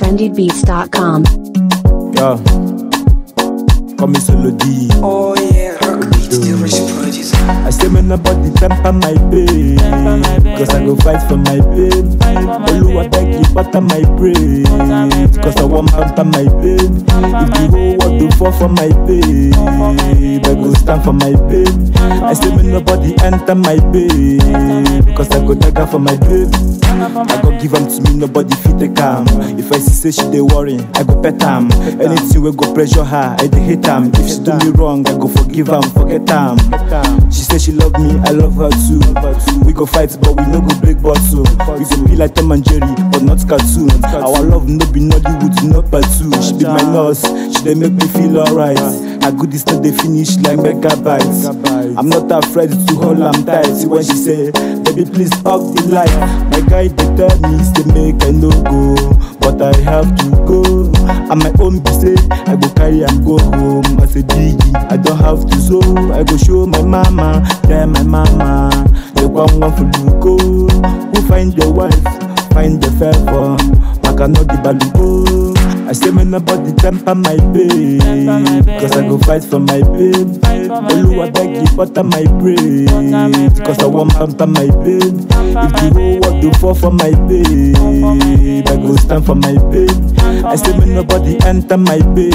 trendybeats.com. Yo, call me solo D. Oh yeah, rock beat, the rich producer. I say me nobody temper my pain, cause I go fight for my pain. Oluwa beg you butter my brain, cause I want pamper my pain. If the whole world do fall for my pain, I go stand for my pain. I say me nobody enter my pain, cause I go dagger for my babe. I go give am to me, nobody fit take am. If I see say she dey worry, I go pet am. Anything wey go pressure her, I dey hate am. If she do me wrong, I go forgive am, forget am. She say she love me, I love her too. We go fight, but we no go break bottle. We go be like Tom and Jerry, but not cartoon. Our love no be Nollywood, no part two. She be my nurse, she dey make me feel alright. Her goodies no dey finish like megabytes. I'm not afraid to hold am tight. See when she say, baby please off the light. My guy dey tell me say make I no go, but I have to go. And my own be say I go carry am go home. As a biggie, I don't have to so. I go show my mama, tell my mama. The one one for Luko. Who find your wife? Find the favor. Maka no the baluko. I say me nobody temper my pain Cause I go fight for my pain Oluwa beg you butter my brain Cause I want pamper my pain If the whole world do fall for my pain I go stand for my pain I say me nobody enter my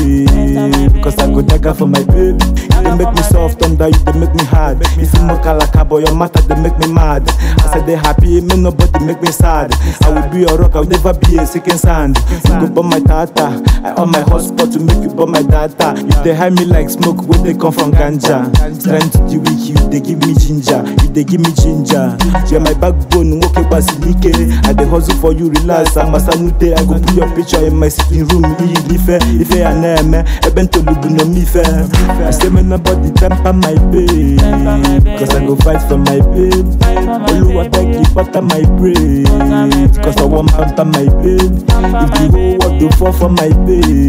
pain Cause I go dagger for my babe You dey make me soft under you dey make me hard If you mock like a boy your matter dey make me mad I say they happy me nobody make me sad I will be your rock I will never be a second sand You go burn my tata I on my hotspot to make you burn my data You dey hide me like smoke when they come from ganja Strength to the weak you dey give me ginger You dey give me ginger You're my backbone nwoke basilike I dey hustle for you relax amasanute I go put your picture in my sitting room iyi ife ife ya na-eme ebe ntolubu no m ife I say me nobody temper my pain Cause I go fight for my pain Oluwa beg you butter my brain Cause I want pamper my pain If the whole world do fall for my pain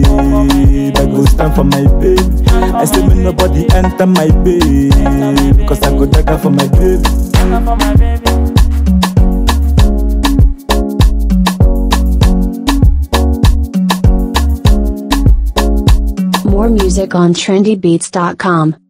I go stand for my pain I say me nobody enter my pain Cause I go dagger for my babe More music on trendybeats.com.